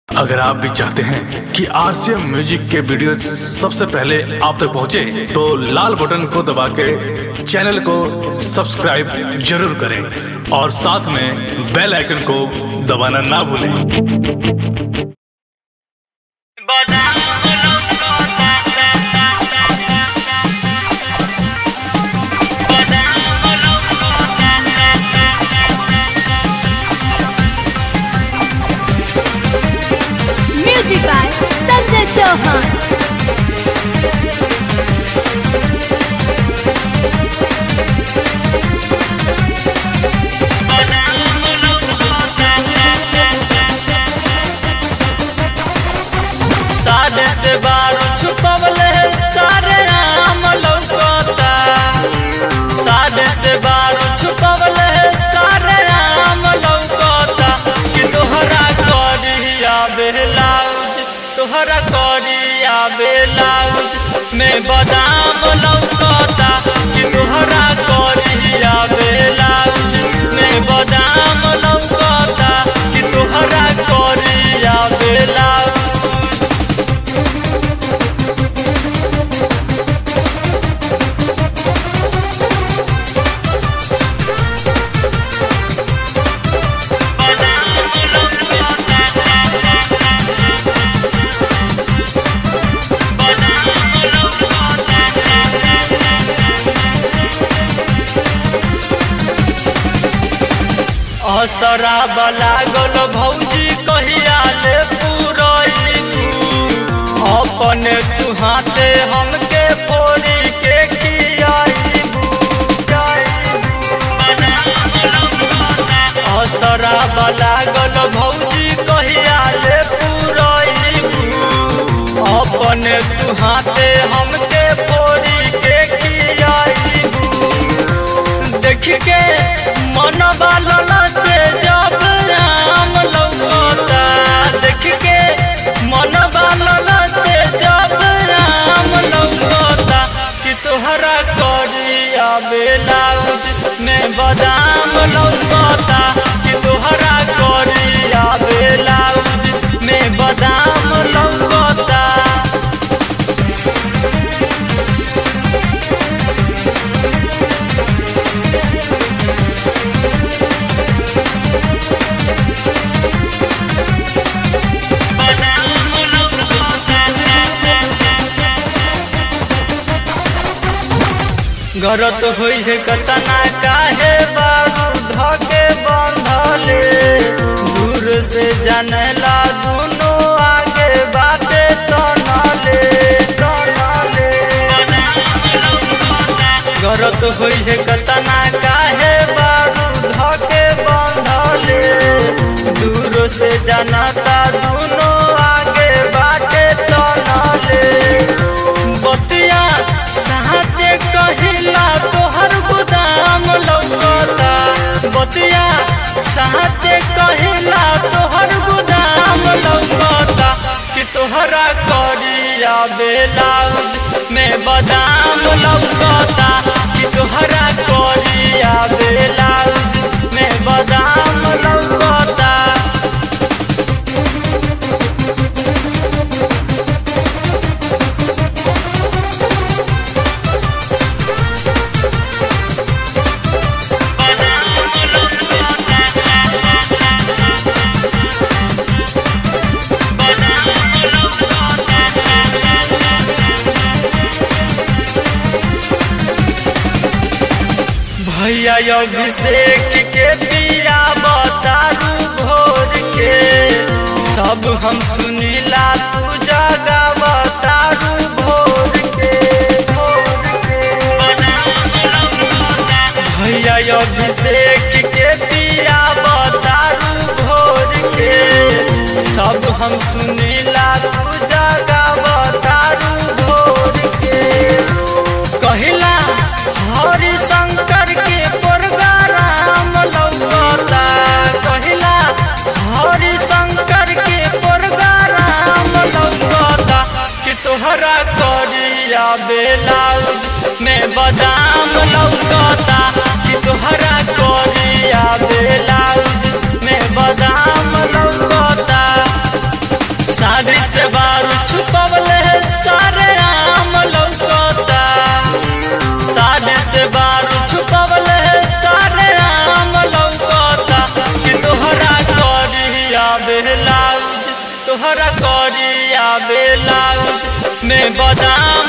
अगर आप भी चाहते हैं कि आरसीएम म्यूजिक के वीडियो सबसे पहले आप तक पहुंचे, तो लाल बटन को दबा के चैनल को सब्सक्राइब जरूर करें और साथ में बेल आइकन को दबाना ना भूलें म्यूजिक बाय संजय चौहान साढ़े से बारह छुपवले सारे राम लौकता साढ़े से बारह छुपवले सारे राम लौकता कि तोहरा करिया बेलाउज तोहरा करिया बेलाउज में बादाम लौकता कि तोहरा करिया बेलाउज में बादाम लौकता कि तोहरा करिया बेलाउज असरा बला गल भौजी कहिया ले पुरैलू अपने तू हाथे हमके फोड़ी के खियाइबू असरा बला गल भौजी कहिया ले पुरैलू अपने तू हाथे हमके फोड़ी के खियाइबू देख के मन बालन से जब राम लौकता देख के मन बालन से जब राम लौकता कि तोहरा करिया बेलाउज में बादाम लौकता कि तोहरा करिया बेलाउज में बादाम लौकता गरत होइ छै कतना काहे बाबू धके बंधले दूर से जनला दुनो आगे बाटे तनले तनले गरत होइ छै कतना काहे बाबू धके बंधले दूर से जनता दुनो आगे बाटे तनले बतिया साचे कहिला तोहर गोदाम लौकता बतिया साचे कहिला तोहर गोदाम लौकता कि तोहरा करिया बेलाउज में बादाम लौकता कि तोहरा करिया बेलाउज में बादाम लौकता भैया अभिषेक के पिया बतारू भोर के सब हम सुनीला तू जगा बतारू भोर के भैया अभिषेक के पिया बतारू भोर के सब हम सुनीला तू जगा बतारू भोर के कहिला हरि शंकर के प्रोग्राम लौकता कहिला हरि शंकर के प्रोग्राम लौकता कि तोहरा करिया बेलाउज में बादाम लौकता कि तोहरा करिया बेलाउज में बादाम लौकता में बादाम